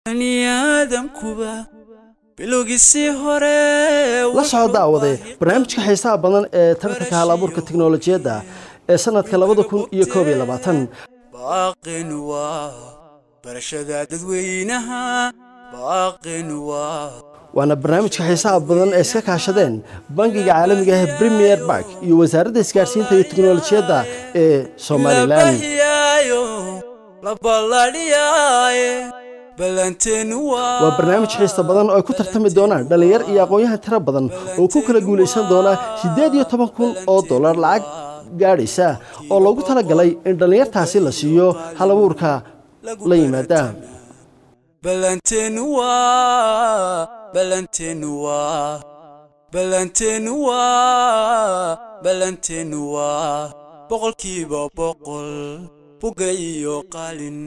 baniaadamkuba bilowgiisii hore la soo daawade barnaamijka xiisaha badan ee tartanka hal abuurka tiknolojiyadda ee sanadka labada kun iyo koob iyo labaatan baaqin waa barashada dadweynaha baaqin waa waana barnaamijka xiisaha badan ee iska kaashadeen bangiga caalamiga ah premier bank iyo wasaaradda isgaarsiinta iyo tiknolojiyadda ee somalilan labahiyaayo la balladhiyaaye ballanteenu waa waa barnaamij xiista badan oo ay ku tartami doonaan dhallinyar iyo aqoon-yahan tiro badan oo ku kala guulaysan doona siddeed iyo toban kun oo dollar lacag gaadhaysa oo loogu talagalay in dhallinyartaasi la siiyo hal abuurka la yimaada ballanteenu waa ballanteenu waa ballanteenu waa ballanteenu waa boqolkiiba boqol buga iyo qalin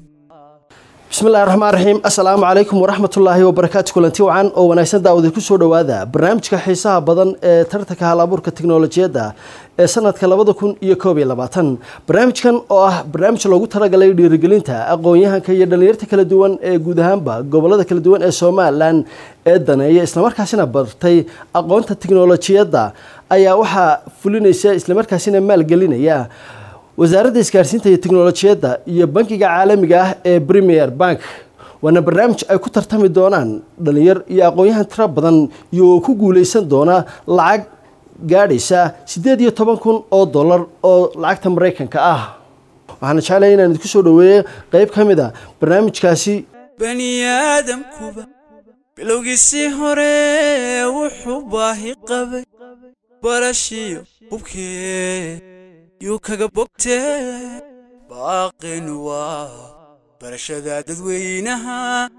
bismillahi raxmaan raxiim assalaamu calaykum waraxmatullaahi wabarakaatu kulanti wacan oo wanaagsan daawada ku soo dhowaada barnaamijka xiisaha badan ee tartanka hal abuurka tiknolojiyadda ee sanadka labada kun iyo koob iyo labaatan barnaamijkan oo ah barnaamij loogu talagalay dhiirigelinta aqoon-yahanka iyo dhallinyarta kala duwan ee guud ahaanba gobolada kala duwan ee somalilan ee daneeya islamarkaasina bartay aqoonta tiknolojiyadda ayaa waxaa fulinaysa islamarkaasina maalgelinaya wasaaradda isgaarsiinta iyo tiknolojiyadda iyo bankiga caalamiga ah ee premier bank waana barnaamij ay ku tartami doonaan dhalinyar iyo aqoon-yahan tiro badan iyo ku guuleysan doona lacag gaadhaysa siddeed iyo toban kun oo dollar oo lacagta maraykanka ah waxaana jeclaya inaan idinku soo dhaweeyo qeyb ka mid a barnaamijkaasi baniaadamkuba bilowgiisii hore wuxuu baahi qabay barashiyo hubkee yuu kaga bogtee baaqin waa barashada dadweynaha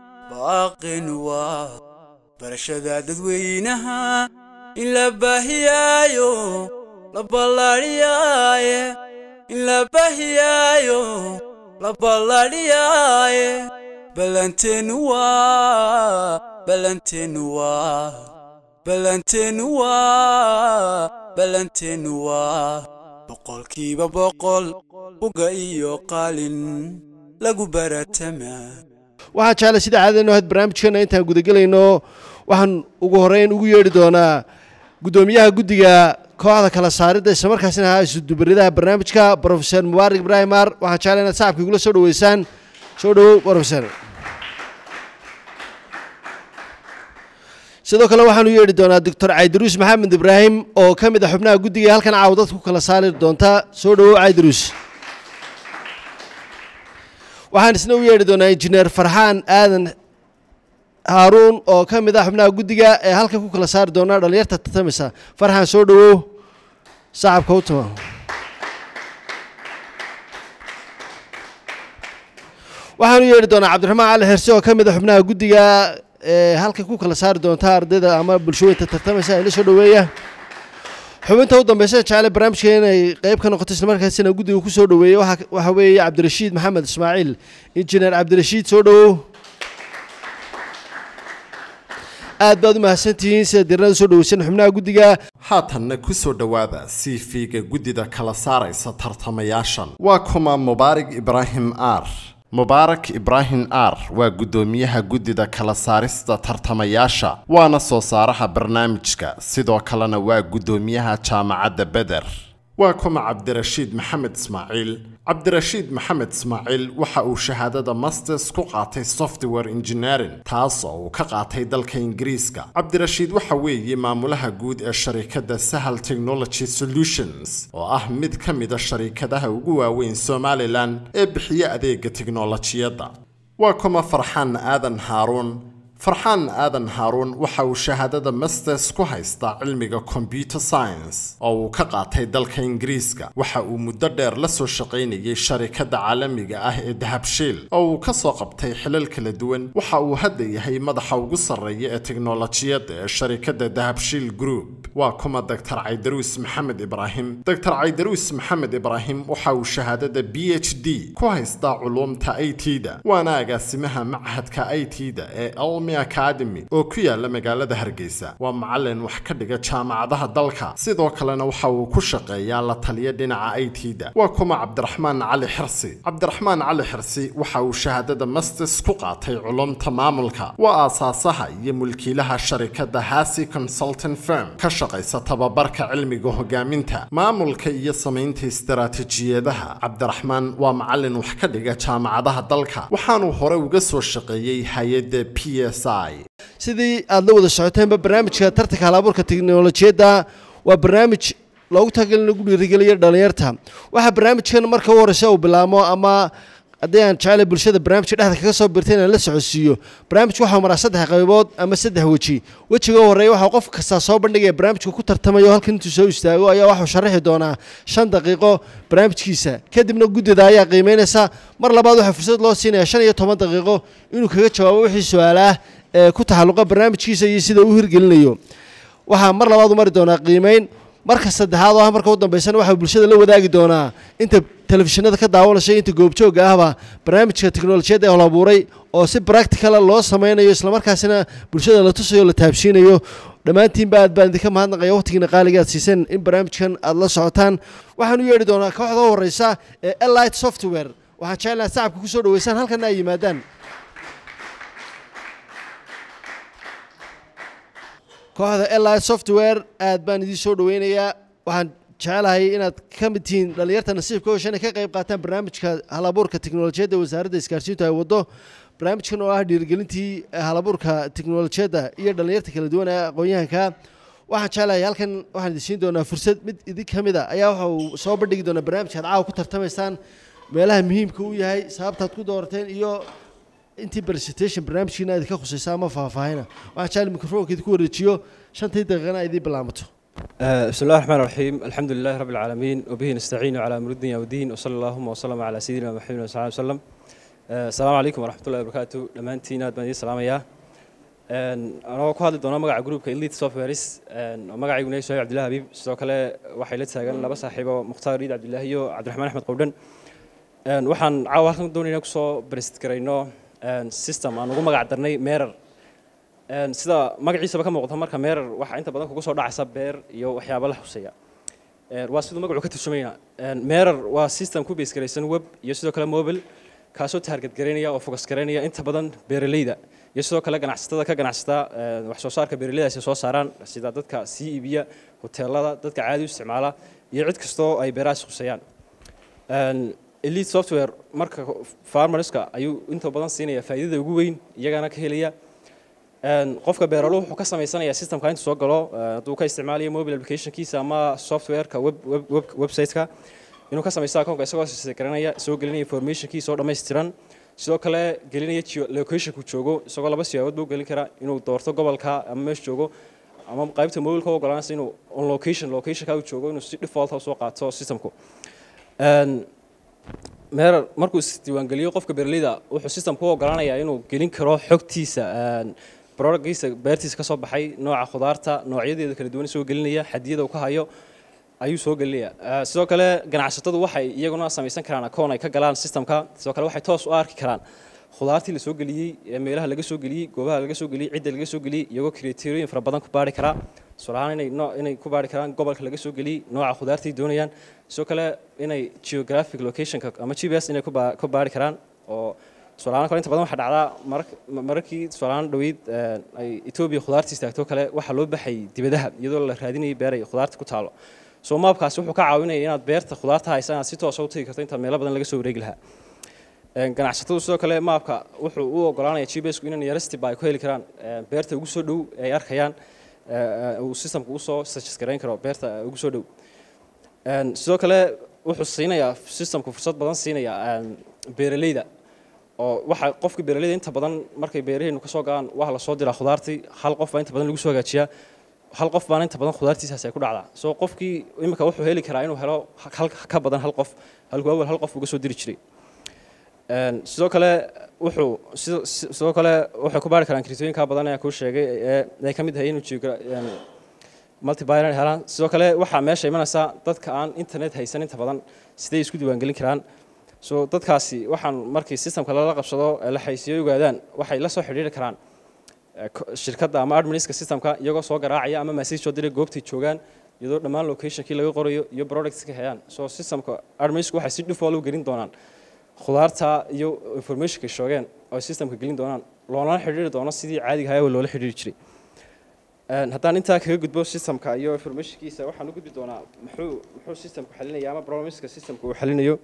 baaqin waa barashada dadweynaha in la baahiyaayo la balladhiyaaye in la baahiyaayo la balladhiyaaye ballanteenu waa ballanteenu waa ballanteenu waa ballanteenu waa boqolkiiba boqol buga iyo qalin lagu baratamaa waxaa jecla sida caadadeennu ahayd barnaamijkeena intaan gudagelayno waxaan ugu horeyn ugu yeedhi doonaa guddoomiyaha guddiga kooxda kala saaridda islamarkaasina ahaa isudubaridaha barnaamijka brofeser mubaarak ibraahim maar waxaan jecla inaad sacabka igula soo dhaweysaan soo dhawow brofeser sidoo kale waxaan u yeedhi doonaa doctor caydaruus maxamed ibraahim oo ka mid a xubnaha guddiga halkan caawa dadku kala saari doonta soo dhawow caydaruus waxaan isna u yeedhi doonaa injineer farxaan aadan haaruun oo ka mid ah xubnaha guddiga ee halkan ku kala saari doona dhalinyarta tartameysa farxaan soo dhawow sacabka u tuma waxaan u yeedhi doonaa cabdiraxmaan cali xirse oo ka mid a xubnaha guddiga ee halkan ku kala saari doonta ardayda ama bulshooyinta tartamaysa ila soo dhaweeya xubinta u dambeysa jecele barnaamijka inay qeyb ka noqoto islamarkaasina guddiga ku soo dhaweeyey waxa weeye cabdirashiid maxamed ismaaciil injineer cabdirashiid soo dhawow aad baad u mahadsantihiin sida dirnada soo dhaweysan xubnaha guddiga haatanna ku soo dhowaada cv-ga guddida kala saaraysa tartamayaashan waa kuma mubaarak ibraahim ar mubaarak ibraahim ar waa guddoomiyaha guddida kala saarista tartamayaasha waana soo saaraha barnaamijka sidoo kalena waa guddoomiyaha jaamacadda beder waa kuma cabdirashiid maxamed ismaaciil cabdirashiid maxamed ismaaciil waxa uu shahaadada masters ku qaatay software engineering taas oo uu ka qaatay dalka ingiriiska cabdirashiid waxa weeye maamulaha guud ee sharikadda sahal technology solutions oo ah mid ka mida sharikadaha ugu waaweyn somalilan ee bixiya adeega tiknolojiyadda waa kuma farxaan aadan haaruun farxaan aadan haaruun waxa uu shahaadada masters ku haystaa cilmiga computer science oo uu ka qaatay dalka ingiriiska waxa uu muddo dheer la soo shaqaynayay sharikadda caalamiga ah ee dahabshiil oo uu ka soo qabtay xilal kala duwan waxa uu hadda yahay madaxa ugu sarreeya ee teknolojiyadda ee sharikadda dahabshiil group waa kuma doctor caydaruus maxamed ibraahim doctor caydaruus maxamed ibraahim waxa uu shahaadada b h d ku haystaa culuumta i t da waana agaasimaha machadka i t da ee cilmi academy oo ku yaala magaalada hargeysa waa macalin wax ka dhiga jaamacadaha dalka sidoo kalena waxa uu ku shaqeeyaa la taliya dhinaca i t da waa kuma cabdiraxmaan cali xirsi cabdiraxmaan cali xirsi waxa uu shahaadada masters ku qaatay culumta maamulka waa aasaasaha iyo mulkiilaha sharikada hasi consultant firm ka shaqaysa tababarka cilmiga hogaaminta maamulka iyo samaynta istaraatijiyadaha cabdiraxmaan waa macalin wax ka dhiga jaamacadaha dalka waxaanuu hore uga soo shaqeeyey hay-adda p s i sidii aada la wada socoteenba barnaamijka tartanka halabuurka teknolojiyadda waa barnaamij loogu talagal in lagu dhiirigeliyo dhalinyarta waxaa barnaamijkan marka u horeysa uu bilaamo ama haddii aan jeclay bulshada barnaamijka dhexda kaga soo birtay inaan la socodsiiyo barnaamijku waxau maraa saddex qaybood ama saddex weji wejiga u horreeya waxaa qof kastaa soo bandhigaya barnaamijka ku tartamayo halkan intuu soo istaago ayaa waxuu sharaxi doonaa shan daqiiqo barnaamijkiisa kadibna guddida ayaa qiimeynaysa mar labaad waxaa fursad loo siinaya shan iyo toban daqiiqo inuu kaga jawaabo wixii su-aalaah ee ku taxalluqa barnaamijkiisa iyo sida uu hirgelinayo waxaa mar labaad u mari doonaa qiimeyn marka saddexaad oo ah marka u dambeysana waxaa bulshada la wadaagi doonaa inta telefishinada ka daawanaysa inta goobjooga ahba barnaamijka teknolojiyadda ee holabuuray oo si practicala loo sameynayo islamarkaasina bulshada la tusayo o la taabsiinayo dhammaantiinba aad baan idinka mahadnaqaya waqtigiina qaaliga aad siiseen in barnaamijkan aad la socotaan waxaan u yeedhi doonaa kooxda u horeysa ee elite software waxaan jeclaha sacabka kusoo dhaweysaan halkana ay yimaadaan kooxda eli software aad baan idiin soo dhaweynayaa waxaan jecelahay inaad ka mid tihiin dhalinyarta nasiibka hosha inay ka qayb qaataan barnaamijka halabuurka teknolojiyadda wasaaradda isgaarsiintu ay waddo barnaamijkan oo ah dhiirigelintii halabuurka teknolojiyadda iyo dhalinyarta kala duwan ee aqoon-yahanka waxaan jecelahay halkan waxaan idin siin doonaa fursad mid idin ka mid a ayaa waxa uu soo bandhigi doonaa barnaamijka ad caawa ku tartamaysaan meelaha muhiimka u yahay sababtaad ku doorateen iyo intii presentation barnaamijkiina aad ka khusaysa ama faahfaahina waxaan jecel mikrofonka idinku wareejiyo shantii daqiiqana ay idiin bilaamato بسم الله الرحمن الرحيم الحمد لله رب العالمين وبه نستعين على امر الدنيا والدين وصلى اللهم وسلم على سيدنا محمد صلى الله عليه وسلم السلام عليكم ورحمه الله وبركاته dhammaantiin aad baan idiin salaamayaa anagoo ku hadli doona magaca groupka elite softwares magacayguna sohay cabdillahi habiib sidoo kale waxay la taagan laba saaxiibo mukhtaar riid cabdillahi iyo cabdiraxmaan axmed qowdhan waxaan caawa halkan doonayna kusoo brest garayno system aan ugu magac darnay merer sida magaciisaba ka muuqata marka merer waxaa inta badan kugu soo dhacaysa beer iyo waxyaaba la xuseeya waa siduu magacu ka turjumayna merer waa system ku base garaysan web iyo sidoo kale mobile kaasoo target garaynaya oo focus garaynaya inta badan beeraleyda iyo sidoo kale ganacsatada ka ganacsata wax soo saarka beeraleydaasi soo saaraan sida dadka sii iibiya hoteelada dadka caadi u isticmaala iyo cid kastoo ay beerahaas khuseeyaan elite software marka farmerska ayuu inta badan siinaya faa'iidada ugu weyn iyagana ka helaya qofka beeraluhu wuxuu ka samaysanayaa systemka intuu soo galo hadduu ka isticmaalayo mobile applicationkiisa ama softwareka web web websiteka inuu ka samaysto akoonka isagoo garanaya soo gelinaya informationkiisa oo dhammaystiran sidoo kale gelinaya locationku joogo isagoo laba siyaabood buu gelin karaa inuu doorto gobolka ama meesha joogo ama qaybta mobileka u ogolaanaysa inuu on location locationka uu joogo inuu si default soo qaato systemku merer markuu isdiiwaangeliyo qofka beeraleyda wuxuu systemku u ogolaanayaa inuu gelin karo xogtiisa productgiisa beertiisa kasoo baxay nooca khudaarta noocyadeeda kala duwan soo gelinaya xadiyada uu ka hayo ayuu soo gelinaya sidoo kale ganacsatadu waxay iyaguna samaysan karaan akoon ay ka galaan systemka sidoo kale waxay toos u arki karaan khudaartii la soo geliyey ee meelaha laga soo geliyey goobaha laga soo geliyey cidda laga soo geliyey iyagoo kriteeriyooyin fara badan ku baari karaa tusaalahaan inay no inay ku baari karaan gobolka laga soo geliyey nooca khudaartay doonayaan sidoo kale inay geographic locationka ama g p s inay ku baari karaan oo tusaalahaan kale inta badan waxaa dhacdaa mararkii tusaalahaan dhaweyd ay etoobiya khudaarta istaagto kale waxaa loo baxay dibadaha iyadoo la raadinayay beer ay khudaarta ku taalo soo maabkaasi wuxuu ka caawinaya inaad beerta khudaarta haysa inaad si toosa u tagi karto inta meelo badan laga soo wareegi lahaa ganacsatadu sidoo kale maabka wuxuu u ogolaanaya g p s ku inay yarestiba ay ku heli karaan beerta ugu soo dhow ay arkayaan uu systemka usoo suggest garayn karo beerta ugu soo dhow sidoo kale wuxuu siinayaa systemku fursad badan siinaya beeraleyda oo waxa qofka beeraleyda inta badan markay beeraheenu kasoo galaan waa la soo diraa khudaartii hal qof baa inta badan lagu soo hagaajiyaa hal qof baana inta badan khudaartiisaas ay ku dhacdaa soo qofkii imika wuxuu heli karaa inuu helo hal ka badan hal qof halkuu awal hal qof uga soo diri jiray sidoo kale wuxuu sidoo kale waxay ku baari karaan kritooyinka badan ee kuu sheegay ee ay ka mid tahay inuu multibyner helaan sidoo kale waxaa meesha imanaysa dadka aan internet haysan inta badan siday isku diiwaangelin karaan so dadkaasi waxaan markii systemka lala qabsado la xaysiyo ogaadaan waxay la soo xidhiiri karaan eh, ko- shirkadda ama adminska systemka iyagoo soo garaacaya ama message soo diray goobtay joogaan iyadoo dhammaan locationkii laga qorayo iyo productska hayaan so systemka adminsku waxay si default u gelin doonaan khudaarta iyo informationka shoogeen oo systemka gelin doonaan loolana xidhiiri doono sidii caadiga ahaa oo loola xidhiiri jiray Een, haddaan intaa kaga gudbo systemka iyo informationkiisa waxaan u gudbi doonaa muxuu muxuu systemku xalinaya ama problemska systemka uu xalinayo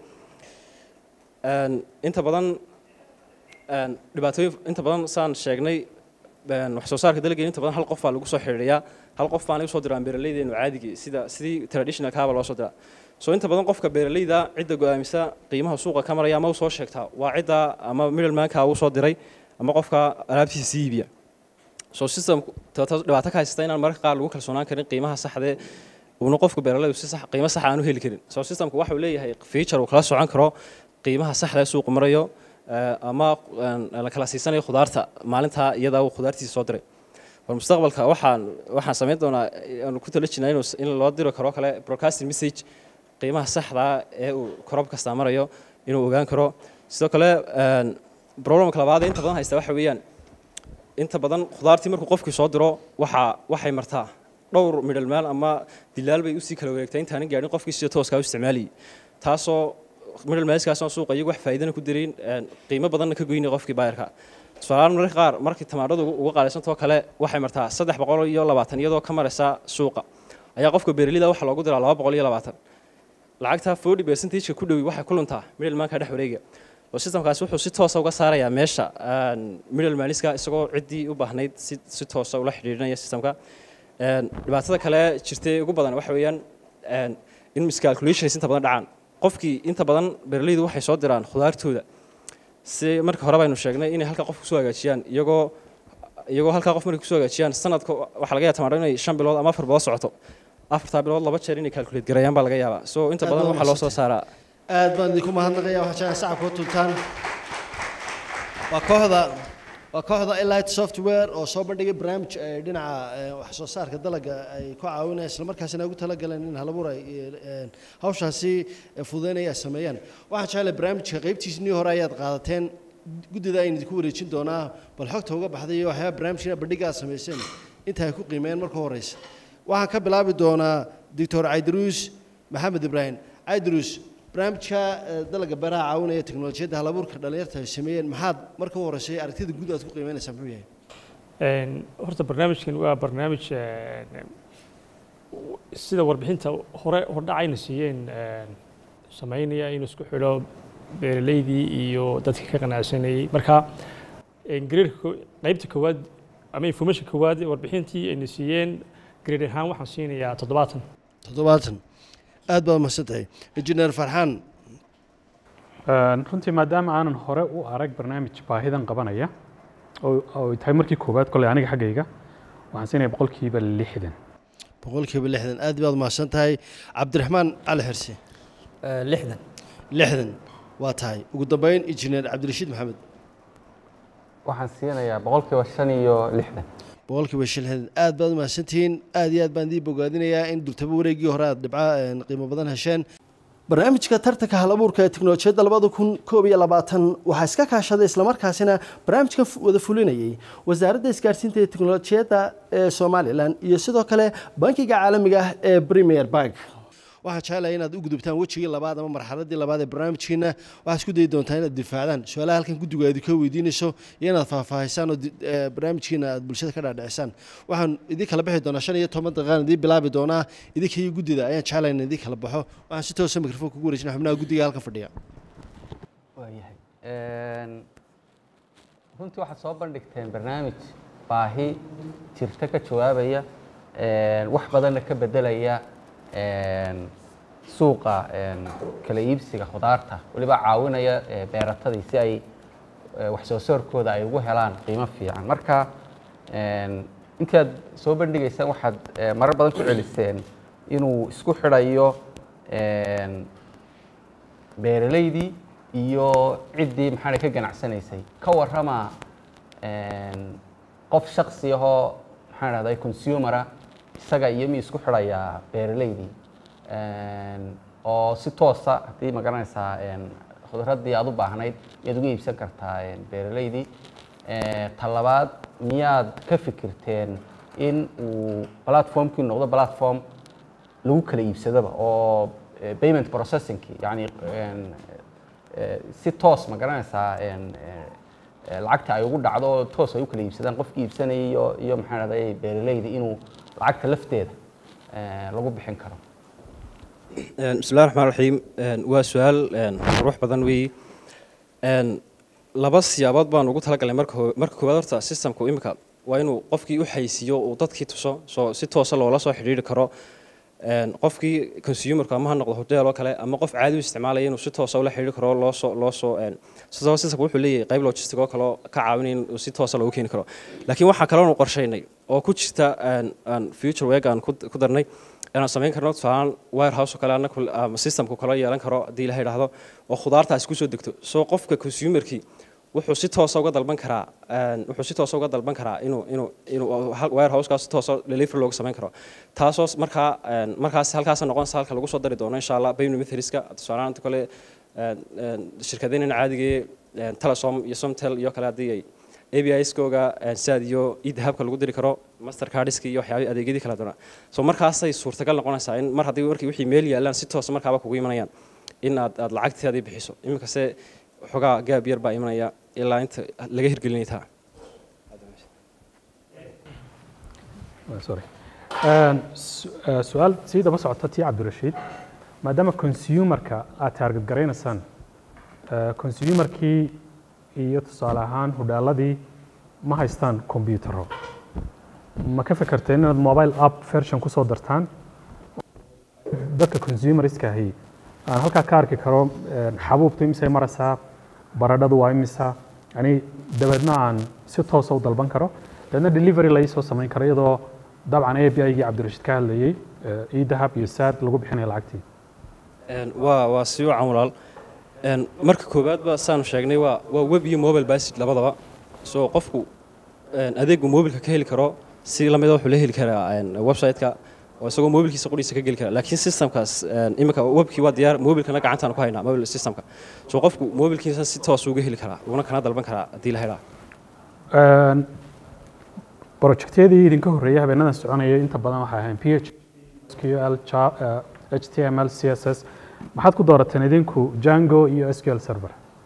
Een, inta badan een, dhibaatooyin inta badan saan sheegnay een, wax soo saarka dalageen inta badan hal qof baa lagu soo xidhiidhiyaa hal qof baana usoo diraan beeraleydeenu caadigii sida sidii traditional kaaba loo soo diraa so inta badan qofka beeraleyda cidda go-aamisa qiimaha suuqa ka maraya ama u soo sheegtaa waa cidda ama middlemanka uu soo diray ama qofka alaabtiisa sii iibiya so system dhibaato ka haysta inaan mararka qaar lagu kalsoonaan karin qiimaha saxdee uuna qofka beeraleydu si sax qiimo sax aan u heli karin so systemku waxa uu leeyahay feature uu kala socon karo qiimaha saxda ee suuqu marayo eh, ama een, la kala siisanayo khudaarta maalintaa iyada uu khudaartiisa soo diray war mustaqbalka waxaan waxaan samayn doonaa aanu ku tala jirnaa inuu s- in loo diro karo kale broadcasting message qiimaha saxda ee uu korob kasta marayo inuu ogaan karo sidoo kale een, problemka labaad ee inta badan haysta waxa weeyaan inta badan khudaartii markuu qofkii soo diro waxa waxay martaa dhowr midhalmaal ama dilaal bay usii kala wareegtaa intaanan gaadhin qofkii sida tooskaa u isticmaalayay taasoo midhalmaalskaasoo suuqa iyagu wax faa'iidana ku darin een, qiimo badanna ka goynaya qofkii baayarka tusaalahaan mararka qaar markii tamaadhadu ugu- uga qaalisantoo kale waxay martaa saddex boqol iyo labaatan iyadoo ka maraysa suuqa ayaa qofka beeralida waxaa loogu diraa laba boqol iyo labaatan lacagta forty percentageka ku dhowi waxay ku luntaa middlemanka dhex wareega oo systemkaasi wuxuu si toosa uga saarayaa meesha een, middlemaniska isagoo ciddii u baahnayd si si toosa ula xidhiidhinaya systemka Een, dhibaatada kale jirtay ugu badan waxa weeyaan een, in miscalculations inta badan dhacaan qofkii inta badan beeraleydu waxay soo diraan khudaartooda si marka hore baynu sheegnay inay halka qof kusoo hagaajiyaan iyagoo iyagoo halkaa qof markay kusoo hagaajiyaan sanadka waxaa laga yaaba tamaadho inay shan bilood ama afar bilood socoto afartaa bilood laba jeer inay calculate gareeyaan baa laga yaabaa so inta Aad badan baad waxaa loo soo saaraa aad baan idinku mahadnaqaya waxaa jeclaan sacabka u tuntaan waa kooxda waa kooxda elite software oo soo bandhigay barnaamij ay dhinaca eh, wax soo saarka dalagga ay ku caawinayaan isla markaasina ay ugu talagaleen in halabuur ay eh, hawshaasi eh, fududeynaya ay sameeyaan waxaan jeclay barnaamijka qaybtiisnii hore ayaad qaadateen guddida aynu idinku wareejin doonaa bal xogta uga baxday iyo waxyaaba barnaamijkina bandhiga aad samayseen inta ay ku qiimeeyeen marka horeysa waxaan ka bilaabi doonaa doctor caydaruus maxamed ibraahim caydaruus barnaamijka eh, dalagga beeraha caawinaya teknolojiyadda halabuurka dhalinyarta ay sameeyeen maxaad marka u horeysay aragtida guud aad ku qiimeynaysaa muxuu yahay Een, horta barnaamijkan waa barnaamij een, sida warbixinta hore hordhacayna siiyeen een, sameynaya inuu isku xidho beeraleydii iyo dadka ka qanacsanayey marka een, gradeka ko- qaybta koowaad ama information koowaad ee warbixintii ayna siiyeen grade ahaan waxaan siinayaa toddobaatan toddobaatan aad baad mahadsan tahay injineer farxaan Een, runtii maadaama aanan hore u arag barnaamij baahidan qabanaya oo oo ay tahay markii koowaad koley aniga xaggayga waxaan siinaya boqolkiiba lixdan boqolkiiba lixdan aad baad mahadsan tahay cabdiraxmaan cali xirsi lixdan lixdan waa tahay ugu dambeyn injineer cabdirashiid maxamed waxaan siinayaa boqolkiiba shan iyo lixdan boqolkiiba shilxdan aad baad mahadsantihiin aad iyo aad baan idii bogaadinayaa in durtaba wareegii hore aad dhibca een, qiimo badan hesheen barnaamijka tartanka halabuurka ee teknolojiyadda labada kun koob iyo labaatan waxaa iska kaashaday islamarkaasina barnaamijka fu- wada fulinayay wasaaradda isgaarsiinta iyo teknolojiyadda ee somalilan iyo sidoo kale bankiga caalamiga ah ee premier bank waxaan jeclahay inaad u gudubtaan wejigii labaad ama marxaladii labaad ee barnaamijkiina waxaad isku dayi doontaa inaad difaacdaan su-aalaha halkan guddigu aad ka weydiinayso iyo inaad faahfaahisaan oo di- ee, barnaamijkiina aad bulshada ka dhaadhicisaan waxaan idin kala bixi doonaa shan iyo toban daqiiqaan idiin bilaabi doonaa idinka iyo guddida ayaan jeclahay in idin kala baxo waxaan si toosa mikrofoon kugu wareejina xubnaha guddiga halkan fadhiya waayahay Een, runtii waxaad soo bandhigteen barnaamij baahi jirta ka jawaabaya een, wax badanna ka bedelaya een, suuqa een, kala iibsiga khudaarta weliba caawinaya ee, beeratadii si ay ee, wax soo saarkooda ay ugu helaan qiimo fiican marka een, intaad soo bandhigaysaan waxaad ee, marar badan ku celiseen inuu isku xidhayo een, beeraleydii iyo ciddii maxaa ka ganacsanaysay ka warrama een, qof shaksi ahoo maxaan dhahday consumera isaga iyo mi isku xidhayaa beeraleydii Een, oo si toosa haddii ma garanaysaa een, khudraddii aad u baahnayd yaad uga iibsan kartaa een, beeraleydii Ee, ta labaad miyaad ka fikirteen in uu platformkii noqdo platform lagu kala iibsadaba oo eh, payment processingkii yani een, eh, si toos ma garanaysaa een, eh, eh, lacagta ay ugu dhacdo oo toos ay u kala iibsadaan qofkii iibsanayay iyo iyo maxaa dhahday beeraleyda inuu lacagta lafteeda eh, lagu bixin karo Een, bismillahi raxmaan raxiim Een, waa su-aal een, qurux badan weeye Een, laba siyaabood baan ugu talagalnay marka hoo- marka koowaad horta systemku imika waa inuu qofkii u xaysiiyo uu dadkii tuso soo si toosa loola soo xidhiiri karo Een, qofkii consumerka ama ha noqdo hotel oo kale ama qof caadi u isticmaalaya inuu si toosa ula xidhiiri karo loo soo loo soo een, sidoo systemku wuxuu leeyahay qayb logistic oo kale oo ka caawinaya in uu si toosa loogu keeni karo laakiin waxaa kaloonu qorshaynay oo ku jirta een, aan future weg aan ku ku darnay inaan samayn karno tusaalaan warehouse oo kale anaku ama systemku kale yeelan karo haddii la yidhaahdo oo khudaartaas kusoo degto soo qofka consumerkii wuxuu si toosa uga dalban karaa een, wuxuu si toosa uga dalban karaa inuu inuu inuu hal- warehousekaas si toosa delivery loogu samayn karo taasoo s- markaa een, markaas halkaas noqonaysa halka lagu soo dari doono insha allah payment methodska tusaalaan inta kale een, een, shirkadeenina caadigee een, telesom iyo somtel iyo kale haddii ay APIs-kooga saad iyo idahabka lagu diri karo mastercardska iyo waxyaabihii adeegyadii kala duwana so markaasay suurtagal noqonaysaa in mar haddii markii wixii meel yaalaan si toosa markaaba kugu imanayaan in aad aad lacagteedii bixiso iminkase xogaa gaab yar baa imanaya ilaa inta laga hirgelinay taa sorry Een, su- eh, su-aal sii daba socota tii cabdirashiid maadaama consumerka aad taarget garaynaysaan eh, consumerkii iyo tusaale ahaan hudhaaladii ma haystaan kombiyuutaro ma ka fikirteen inaad mobile app version kusoo dartaan dadka consumerska ahi aan halkaa ka arki karo een, xabuubtu imisay maraysaa baradhadu waa imisa yani dabeedna aan si toosa u dalban karo dabeedna delivery la soo samayn karo iyadoo dabcan a b i-gii cabdirashiid ka hadlayey eh, idahab iyo saad lagu bixinayo lacagtii Een, waa waa si wacan walaal Een, marka koowaadba saanu sheegnay waa waa web iyo mobile basid labadaba so qofku een, adeegu mobilka ka heli karo si lamida wuxuu la heli karaa een, website-ka oo isagoo mobilkiisa qudhiisa ka geli kara laakiin systemkaas een, imika webkii waa diyaar mobilkana gacantaan ku haynaa mobile systemka so qofku mobilkiisa si toos uga heli karaa uguna kana dalban karaa haddii la helaa Een, projectyadii idinka horreeyay habeenadan soconayay inta badan waxay ahayn p h SQL, Ja- eh, HTML, CSS maxaad ku doorateen idinku Django iyo SQL Server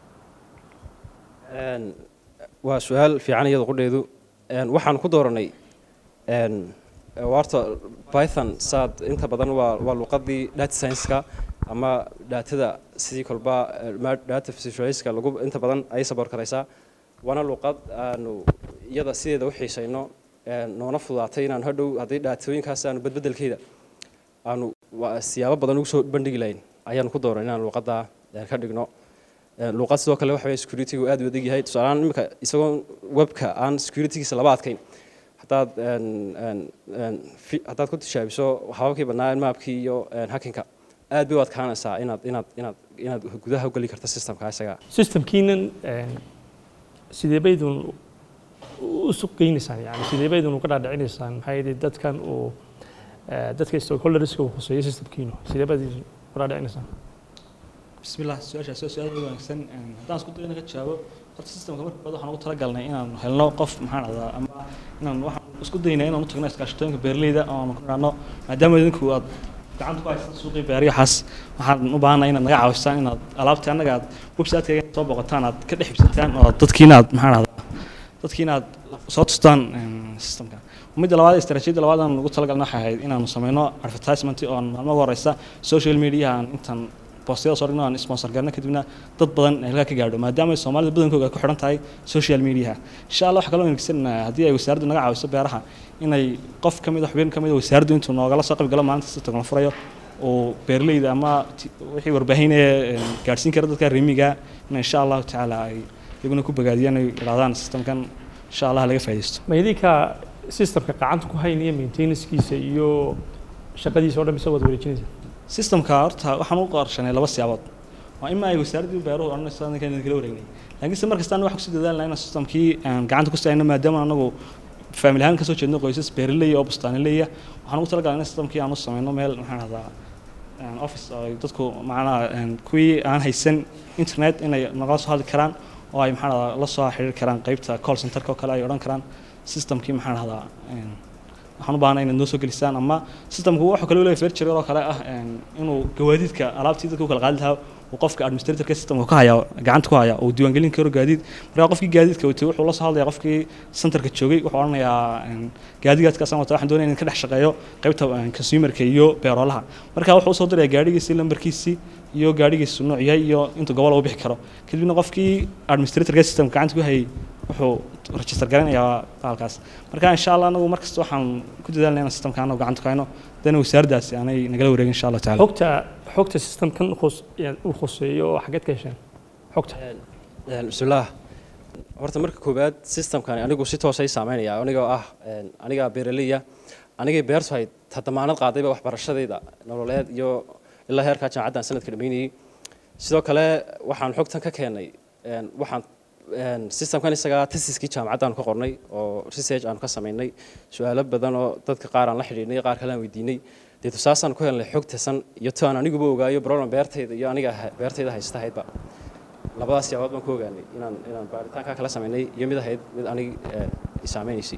Een, waa su-aal fiican iyada qudheedu Een, waxaan ku dooranay een, waarta python saad inta badan waa waa luqadii data science-ka ama daatada sidii kolba eh, ma- data visualize-ka lagu inta badan ay support karaysaa waana luqad aanu iyada sideeda u xiisayno een, noona fudaatay inaan hadhow haddii dhaatooyinkaas aanu badbedelkeeda aanu waa siyaabo badan ugu soo bandhigi lahayn ayaanu ku dooran inaan luqadda eh, ka dhigno Een, luqad sidoo kale waxa weye security-gu aad u adag yahay tusaalehaan imika isagoo webka aan security-giisa laba adkayn haddaad een, een, een, fi- haddaad ku tishaabiso hababkii badnaa maapkii iyo een, hacking-ka aad bay u adkaanaysaa inaad inaad inaad inaad gudaha u geli karto systemka isaga systemkiinan een, sidee baydun u suq geynaysaan yani sidee baydun uga dhaadhicinaysaan maxaa yeelay dadkan uu eh, dadka stakeholderska uu khuseeyo systemkiinu sidee bayd uga dhaadhicinaysaan بسم الله سؤال سؤال سؤال wanaagsan een haddaan isku dayo inaan ka jawaabo horta systemka marka hore waxaan ugu talagalnay inaan helno qof maxaan ahdaa ama inaan waxaan isku daynaa inaan u tagno iskaashatooyinka beeraleyda oo aan ku nidhaahno maadaama idinku aad gacanta ku haystaan suuqii beeryahaas waxaan u baahanay inaad naga caawisaan inaad alaabtii annaga aad website-kayga soo booqataan aad ka dhex ibsataan oo dadkiina aad maxaan ahdaa dadkiina aad soo tustaan een, systemka midda labaad istaraatiijiyadda labaad aan ugu talagalna waxay ahayd inaanu sameyno advertisement oo aan maalmo ugu horeysa social media aan intaan boostayada soo dhigno aan sponsor garno kadibna dad badan ay halkaa ka gaadho maadaama ay soomaalida badankooga ay ku xidhan tahay social media insha allah waxaa kaloo wanaagsannahay haddii ay wasaaraddu naga caawiso beeraha inay qof ka mid a xubin ka mid a wasaaraddu intuu noogala soo qayb galo maalinta si togan furayo uu beeraleyda ama ti- wixii warbaahinaya een, gaadhsiin kara dadka reemiga in insha allahu tacaala ay iyaguna ku bogaadiyaan ay idhahdaan systemkan insha allah laga faa'iidaysto ma idinka systemka gacanta ku haynaya maintenancekiisa iyo shaqadiisa oo dhan mise waad wareejinaysaa systemka horta waxaan u qorshanay laba siyaabood waa ima ay wasaaraddii beeruhu odhanayso ninkan kala wareegnay laakiinse mar kasta anagu waxaan kusii dadaalnaa inaan systemkii aan gacanta ku sayno maadaama anagu family ahaan kasoo jeedno qoysas beeraley oo bustaanileya waxaan ugu talagalay in systemkii aan u sameyno meel maxaan ahdaa office oo ay dadku macnaha een, kuwii aan haysan internet inay nagala soo hadli karaan oo ay maxaan dhahdaa la soo xiriiri karaan qaybta call centerka oo kale ay odhan karaan systemkii maxaan dhahdaa een, waxaan u baahnaa inaad noo soo gelisaan ama systemku wuxuu kale u leeyahay feature oo kale ah een, inuu gawaadiidka alaabtii dadka u kala qaadi lahaa uu qofka administratorka systemka ka haya gacanta ku haya uu diiwaangelin karo gaadiid marka qofkii gaadiidka watay wuxuu la soo hadlayaa qofkii centerka joogay wuxuu odhanayaa een, gaadigaadkaasaan wata waxaan doonaya inaan ka dhex shaqeeyo qaybta een, consumerka iyo beeroolaha marka wuxuu usoo dirayaa gaadhigiisii lambarkiisii iyo gaadhigiisu nooc yahay iyo intuu gobol u bixi karo kadibna qofkii administratorka systemka gacanta ku hayay wuxuu register garanayaa halkaas marka insha allah anagu markasta waxaan ku dadaalnay inaan systemka anagu gacanta ku hayno dana wasaaraddaasi aanay nagala wareegin insha allah taala xogta xogta systemkan khus yani uu khuseeyo oo xageed ka hesheen xogta Een, bismillaah horta marka koowaad systemkani anigu si toosay saameynaya anigoo ah een, aniga beeraleya anigay beertu hay ta damaanad qaadayba waxbarashadayda nololeed iyo ilaa heerkaa jaamacaddan sanadka dhammeynayay sidoo kale waxaan xogtan ka keenay een, waxaan een, systemkan isagaa tesiskii jaamacaddan ka qornay oo research aan ka samaynay su-aalo badan oo dadka qaar aan la xidhiidhnay qaar kale aan weydiinay dee tusaasaan ku helnay xog tasan iyo to aan aniguba ogaayo problem beertayda iyo aniga ha- beertayda haysta ahaydba labadaas siyaabood baan ku ogaanay inaan inaan baaritaankaa kala samaynay iyo mid ahayd mid anig i saameynaysay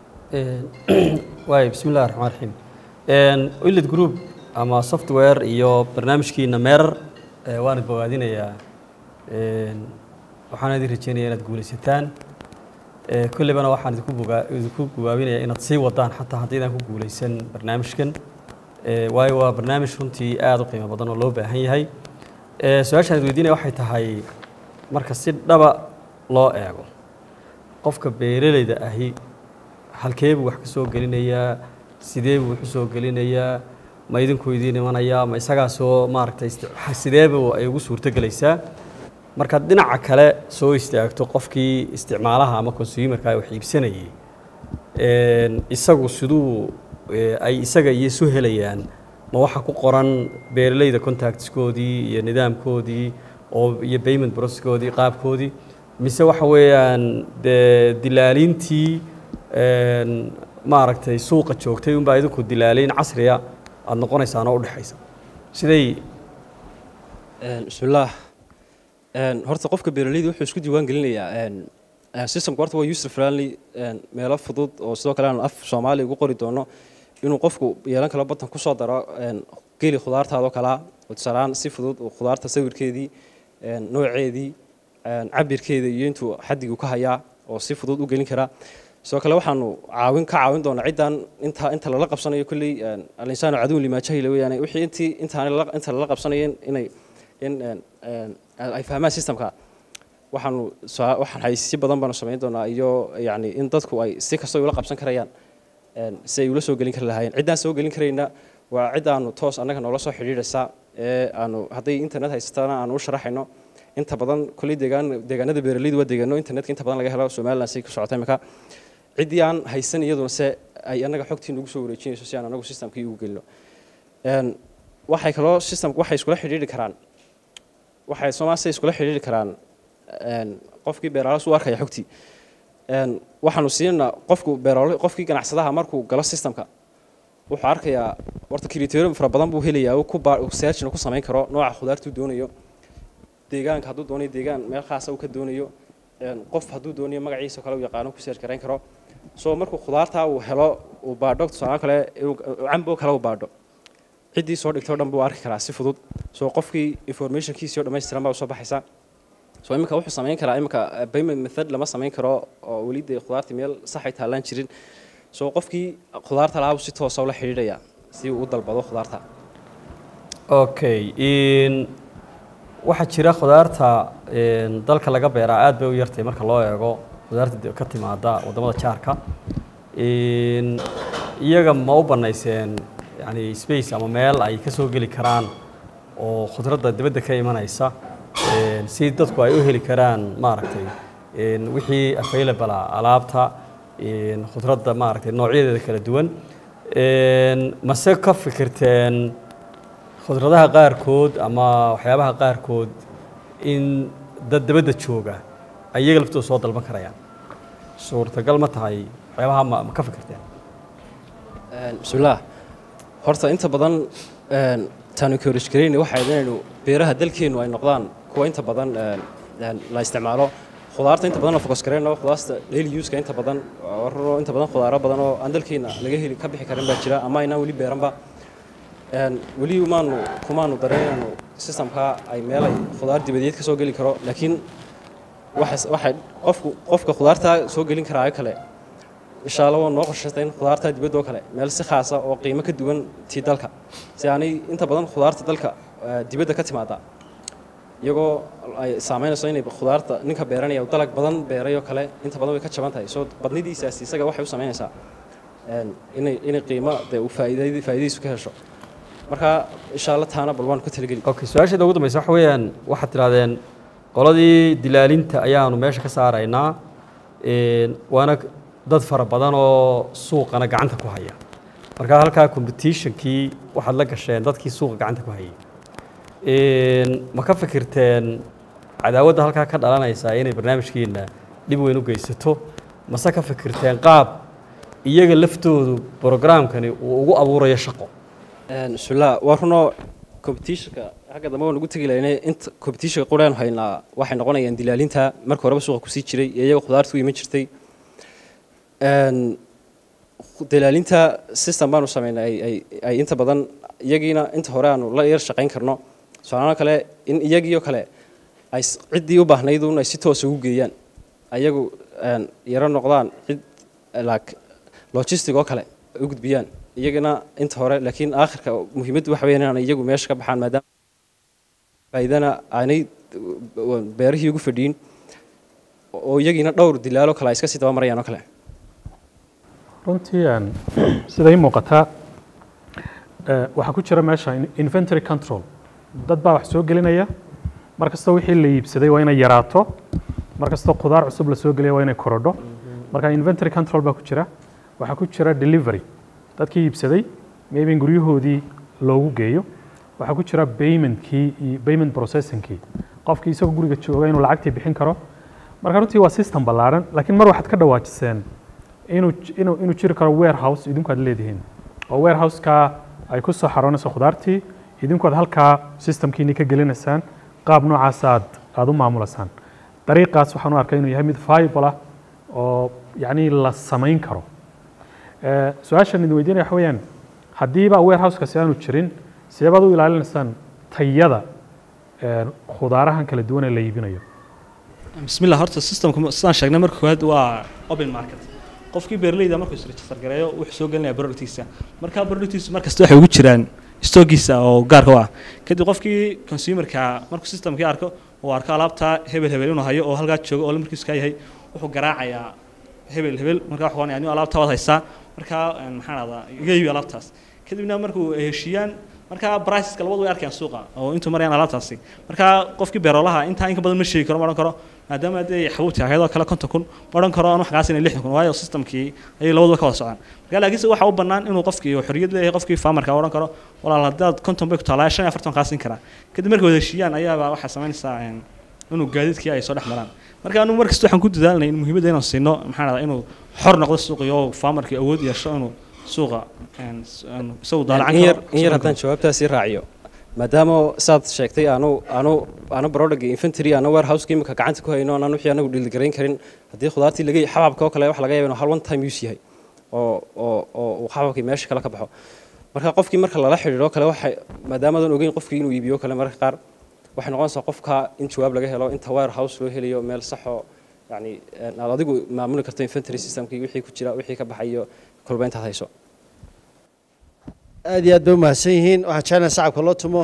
waay bismi illahi raxmaan raxiim willid group ama software iyo barnaamijkiina meerar eh, waan id bogaadinayaa Een, waxaan idin rajeynaya inaad guulaysataan Eh, kollebana waxaan idinku bogaa- idinku gubaabinayaa inaad sii wadaan xataa haddaydaan ku guulaysan barnaamijkan Eh, waayo waa barnaamij runtii aada u qiimo badan oo loo baahan yahay Eh, su-aashaan id weydiinaya waxay tahay marka si dhaba loo eego qofka beeralayda ahi halkee buu wax ka soo gelinayaa sidee buu wax u soo gelinayaa ma idinku idiin imanayaa ma isagaa soo maaragtay isti- sideeba ay ugu suurto gelaysaa markaad dhinaca kale soo istaagto qofkii isticmaalaha ama consumerka wax iibsanayay een, isagu siduu eh, ay isaga iyo isu helayaan ma waxa ku qoran beeralayda contactskoodii iyo nidaamkoodii oo iyo payment processkoodii qaabkoodii mise waxa weeyaan dee dilaaliintii een, maaragtay suuqa joogtay unbaa idinku dilaaliin casriya aada noqonaysaan oo udhexaysa siday Een, bismillaah Een, horta qofka beeraleyda wuxuu isku diiwaan gelinayaa een, een, systemka horta waa user friendly een, meelo fudud oo sidoo kale aan af soomaali ugu qori doono inuu qofku yeelan karo batan kusoo daro een, geli khudaartaadoo kalaa oo tusaalaan si fudud uu khudaarta sawirkeedii een, nooceedii een, cabirkeeda iyo intuu xaddigu ka hayaa oo si fudud u gelin karaa sidoo kale waxaanu caawin ka caawin doonaa ciddan inta inta lala qabsanayo kolley een, alinsaanu caduwun limaa jahila weeyaane wixii intii intaan lala- inta lala qabsanayo inay in een, een, ay fahmaan systemka waxaanu saa- waxaan haysi badan baanu samayn doonaa iyo yacni in dadku ay si kasta ula qabsan karayaan een, si ay ula soo gelin kari lahaayeen ciddaan soo gelin karayna waa cid aanu toos annaga noola soo xidhiidhaysa ee aanu hadday internet haysatana aanu u sharaxayno inta badan kolley deegaan deegaanada beeraleydu waa deegaano internetka inta badan laga helo somaliland say ku socota imika ciddii aan haysan iyaduna se ay annaga xogtii nagu soo wareejinayso si aan anagu systemkii ugu gelino Een, waxay kaloo systemka waxay iskula xidhiidhi karaan waxay soomaaliya iskula xidhiidhi karaan een, qofkii beeraalaas u arkaya xogtii Een, waxaanu siinaa qofku beeraale qofkii ganacsadaha markuu galo systemka wuxuu arkayaa horta kriteerium fara badan buu helayaa uu ku baa- uu searchna ku samayn karo nooca khudaartuu doonayo deegaanka hadduu doonayo deegaan meel khaasa uu ka doonayo een, qof hadduu doonayo magaciisa kale uu yaqaano ku search garayn karo so markuu khudaartaa uu helo uu baadho tusaale kale uu- uu cambo kale uu baadho ciddii soo dhigtay oo dhan buu arki karaa si fudud soo qofkii informationkiisii oo dhammaystiran baa usoo baxaysa so iminka wuxuu samayn karaa iminka eh, payment method lama samayn karo oo weli dee khudaartii meel sax ay taallaan jirin so qofkii khudaarta lahaa buu si toosa ula xidhiidhaya si uu u dalbado khudaarta okay in waxaa jira khudaarta een, dalka laga beeraa aad bay u yartay marka loo eego khudaarta de- ka timaada waddamada jaarka In iyaga ma u bannayseen yani space ama meel ay ka soo geli karaan oo khudradda dibadda ka imanaysa een, si dadku ay u heli karaan maaragtay een, wixii available ah alaabta een, khudradda maaragtay noocyadeeda kala duwan Een, mase ka fikirteen khudradaha qaarkood ama waxyaabaha qaarkood in dad dabadda jooga ay iyaga laftooda soo dalban karayaan suurtagal ma tahay waxyaabaha ma ma ka fikirteen Een, bismillaah horta inta badan een, taanu encourage garayna waxay inaynu beeraha dalkeenu ay noqdaan kuwa inta badan een, een, la isticmaalo khudaarta inta badan oo focus gareyno khudaarta daily use-ka inta badan warro inta badan khudaaro badan oo aan dalkeena laga heli ka bixi karin baa jira ama aynaan weli beeranba Een, weli maanu kumaanu dareynayno systemka ay meel ay khudaar dibadeed ka soo geli karo laakiin waxay waxay qofku qofka khudaarta soo gelin karaayo kale insha allah waa noo qorshaystay in khudaarta dibadda oo kale meel si khaasa oo qiimo ka duwan tii dalka si aanay inta badan khudaarta dalka eh, dibadda ka timaada iyagoo ay saameynayso inay khudaarta ninka beeranaya uu dalag badan beeray oo kale inta badan way ka jaban tahay soo badnidiisaas isaga waxay u saameynaysaa een, inay inay qiimo dee uu faa'iidadi- faa'iidadiisu ka hesho marka insha allah taana bal waan ku talageli okay su-aasheeda ugu dambaysa waxa weeyaan waxaad tidhahdeen qoladii dilaalinta ayaanu meesha ka saaraynaa een, waana dad fara badan oo suuqana gacanta ku haya marka halkaa competitionkii waxaad la gasheen dadkii suuqa gacanta ku hayay Een, ma ka fikirteen cadaawadda halkaa ka dhalanaysa inay barnaamijkiina dhib weyn u geysato mase ka fikirteen qaab iyaga laftoodu programkani uu ugu abuurayo shaqo Een, bismillah waa runoo competitionka xagga dambe waan ugu tegi lahaynay inta competitionka quraan haynaa waxay noqonayaan dilaalinta marka horeba suuqa kusii jiray iyo iyaga khudaarta u iman jirtay Een, dilaalinta system baanu sameynay ay- ay- ay inta badan iyagiina inta hore aanu la yar shaqayn karno socono kale in iyagiioo kale ay s- ciddii u baahnayd un ay si toosa ugu geeyaan ayagu een, yaro noqdaan cid like logistic oo kale u gudbiyaan iyagana inta hore laakiin aakhirka muhiimaddu waxa weeyaan inaan iyagu meesha ka baxaan maadaama faa'iidana aanay uh, beerihii ugu fadhiin oo iyagiina dhowr dilaalo kale ay iska sii daba marayaan oo kale runtii een, sida ii muuqata eh, waxaa ku jira meesha in- inventory control dad baa wax soo gelinaya mar kastoo wixii la iibsaday waa inay yaraato mar kastoo khudaar cusub la soo gelaya waa inay korodho marka inventory control baa ku jira waxaa ku jira delivery dadkii iibsaday maybe in guryahoodii loogu geeyo waxaa ku jira paymentkii iyo payment processingkii qofkii isagoo guriga jooga inuu lacagtii bixin karo marka runtii waa system ballaaran laakiin mar waxaad ka dhawaajiseen inuu inuu inuu jiri karo warehouse idinku aad leedihiin oo warehouseka ay ku soo xaroonayso khudaartii idinku aad halkaa systemkiini ka gelinaysaan qaab noocaas aad aad u maamulasaan dariiqaas waxaan u arkay inuu yahay mid viable ah oo yacni la samayn karo Eh, su-aashan idin weydiinaya waxa weeyaan haddiiba warehousekaasi aanu jirin sidee baad u ilaalinaysaan tayada eh, khudaarahan kala duwan ee la iibinayo bismillah horta systemka sidaan sheegnay marka koowaad waa open market qofkii beeraleyda markuu isregister gareeyo wuxuu soo gelinaya productiisa marka productiisa markasta waxay ugu jiraan stoogiisa oo gaarka u ah kadib qofkii consumerka markuu systemkii arko uu arko alaabta hebel hebel inuu hayo oo halkaa joogo oo lambarkiisu kaa yahay wuxuu garaacayaa hebel hebel markaa wuxuu oranaya anigu alaabta waad haysaa markaa een, maxaan ahdaa iga iibi alaabtaas kadibna markuu ay heshiiyaan markaa briceska labadu way arkayaan suuqa oo intuu marayaan alaabtaasi markaa qofkii beerolaha intaa in ka badan ma sheegi karo ma odhan karo maadaama hadday xabuubti ahayd oo kale konton kun ma odhan karo anu xagaas inay lixdan kun waayo systemkii ayay labaduba ka wada socdaan marka laakiinse waxa u bannaan inuu qofkii uu xorriyad leeyahay qofkii farmerka odhan karo walaal haddaad konton bay ku taalaa shan iyo afartan kaa siin karaa kadib markay wada heshiiyaan ayaaba waxay samaynaysaa een, inuu gaadiidkii ay soo dhex maraan marka anu mar kasta waxaan ku dadaalnay in muhiimadda inaan siino maxaan ahdaa inuu xor noqdo suuqii oo farmerkii awood yeesho inuu suuqa een, s- een, isagu daalacan in yar karo in yar haddaan jawaabtaasi raaciyo maadaama saad sheegtay aanu aanu aanu product infantry aanu warehouse imika gacanta ku hayno aan wixii anagu dhiilgarayn karin haddii khudaartii laga xababka oo kale wax laga yaabo inuu hal one time use yahay oo oo oo uu xababkii meesha kale ka baxo marka qofkii marka lala xidhiidho kale waxay maadaama aadan ogeyn qofkii inuu iibiyo kale mararka qaar waxay noqonaysaa qofka in jawaab laga helo inta warehouse loo helayo meel saxoo yani een, aad adigu maamuli karto infantry systemkii wixii ku jira wixii ka baxayo kolba intaad hayso aad iyo aad bay umahadsan yihiin waxaan jeclahay sacabka loo tumo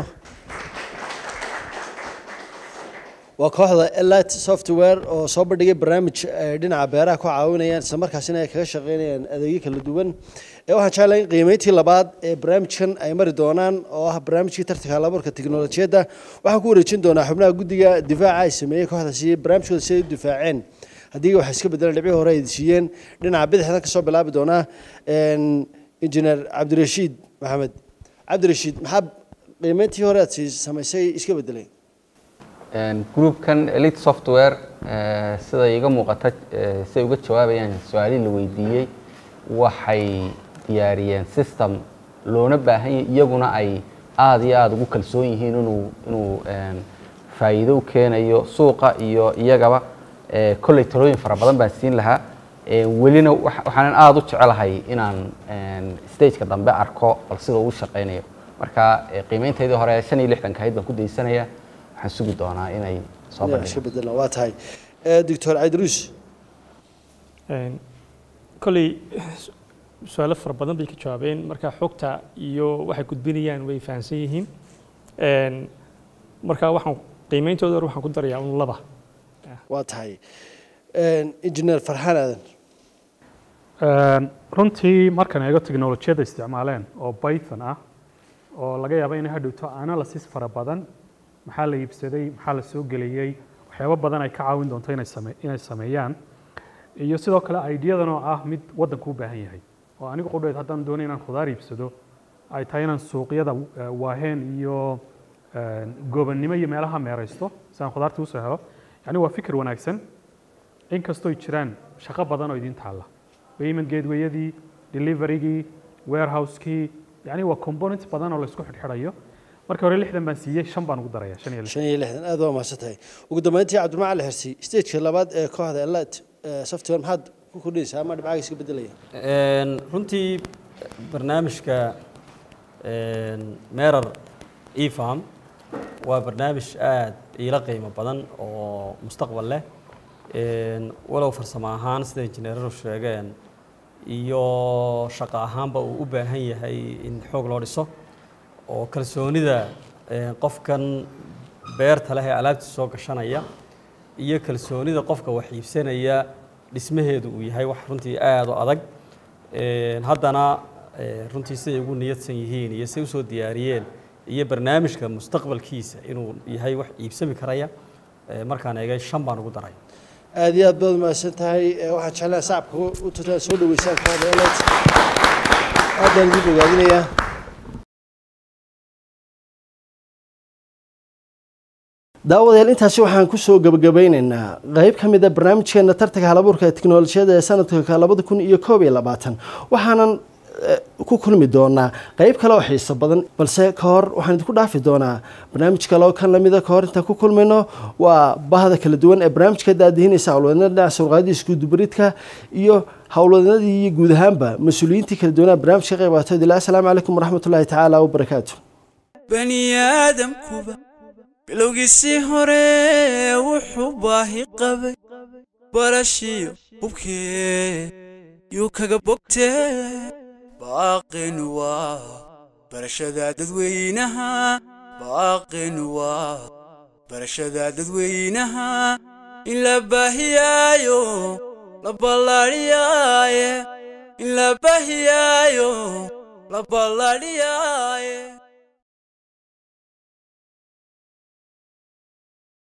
waa kooxda elit software oo soo bandhigay barnaamij ay dhinaca beeraha ku caawinayaan isla markaasina ay kaga shaqeynayaan adeegyo kala duwan ee waxaan jeclahay in qiimeyntii labaad ee barnaamijkan ay mari doonaan oo ah barnaamijkii tartanka halaburka tiknolojiyadda waxaan ku wareejin doonaa xubnaha guddiga difaaca ay sameeyey kooxdaasi barnaamijkooda si ay u difaaceen haddii wax iska bedelan dhibcii hore ay siiyeen dhinaca bidixdan kasoo bilaabi doonaa injineer cabdirashiid maxamed cabdirashiid maxaa qiimeyntii hore aad sii samaysay iska bedelay Een, groupkan elite software eh, sida iga muuqata eh, siday uga jawaabayaan su-aalihii la weydiiyey waxay diyaariyeen system loona baahan yahay iyaguna ay aada iyo aada ugu kalsoon yihiin inuu inuu een, faa'iido u keenayo suuqa iyo iyagaba Eh, kolley talooyin fara badan baan siin lahaa Eh, welina wax- waxaanan aada u jecelahay inaan een, stageka dambe arko bal sida uu shaqaynayo marka eh, qiimeynteydii hore shan iyo lixdanka ahayd baan ku daysanaya waxaan sugi doonaa inay soo Inay iska bandhigaan bedelaan waa tahay Eh, doctor cabdiruus Een, kolley su- su-aalo fara badan bay ka jawaabeen marka xogta iyo waxay gudbinayaan way fahamsan yihiin Een, marka waxaan qiimeyntooda hore waxaan ku darayaa un laba waa tahay injineer farxaan aadan Een, runtii markaan eego teknolojiyadda isticmaaleen oo python ah oo laga yaabo inay hadhowto analysis fara badan maxaa la iibsaday maxaa la soo geliyey waxyaabo badan ay ka caawin doonto inay same inay sameeyaan iyo sidoo kale ideadan oo ah mid waddanku u baahan yahay oo anigu qudheed haddaan doonayo inaan khudaar iibsado ay tahay inaan suuqyada eh, waaheen iyo eh, goobannimo iyo meelaha meeraysto si aan khudaarta usoo helo yacni waa fikir wanaagsan inkastoo ay jiraan shaqo badan oo idin taalla payment gatewayadii deliverygii warehouse-kii yacni waa components badan oo la isku xidhxidhayo markii hore lixdan baan siiyey shan baan ugu daraya shan iyo lix shan iyo lixdan aad waa mahadsan tahay ugu dambeyntii cabdimacali ali hersi stageka labaad ee kooxda elat software maxaad ku kordhinaysaa ama dhibcaaga iska bedelaya Een, runtii barnaamijka een, meerar efarm waa barnaamij aad iila qiimo badan oo mustaqbal leh Een, walow farsamo ahaan sida injineeradu sheegeen iyo shaqo ahaanba uu u baahan yahay in xoog loo dhiso oo kalsoonida een, qofkan beerta leh ee alaabtiisa soo gashanaya iyo kalsoonida qofka wax iibsanaya dhismaheedu uu yahay wax runtii aada u adag Een, haddana ee, runtii siday ugu niyadsan yihiin iyo siday usoo diyaariyeen iyo barnaamijka mustaqbalkiisa inuu yahay wax iibsami karaya ee, markaan eegay shan baan ugu daray aad iyo aad baad mahadsan tahay Eh, waxaan jeclaa sacabka u tutaan soo dhaweysaan kooxda elat aad baan idin bogaadinayaa daawadayaal intaasi waxaan kusoo gabagabeyneynaa qeyb ka mid a barnaamijkeena tartanka halabuurka ee teknolojiyada ee sanadka labada kun iyo koob iyo labaatan waxaanan eh, ku kulmi doonaa qeyb kale oo xiiso badan balse ka hor waxaan idinku dhaafi doonaa barnaamij kale oo kan lamida ka hor intaan ku kulmayno waa bahda kala duwan ee barnaamijka daadihinaysa howlwadnada dhinaca surqaadii iskudubaridka iyo howlwadnadii iyo guud ahaanba mas-uuliyiintii kala duwanaa barnaamijka ka qayb qaatood ilaa asalaamu calaykum waraxmatullaahi tacaala wabarakaatu bani aadamkuba bilowgiisii hore wuxuu baahi qabay barashiyo hubkee yuu kaga bogtee baaqin waa barashada dadweynaha baaqin waa barashada dadweynaha in la baahiyaayo la ballaadhiyaaye in la baahiyaayo la ballaadhiyaaye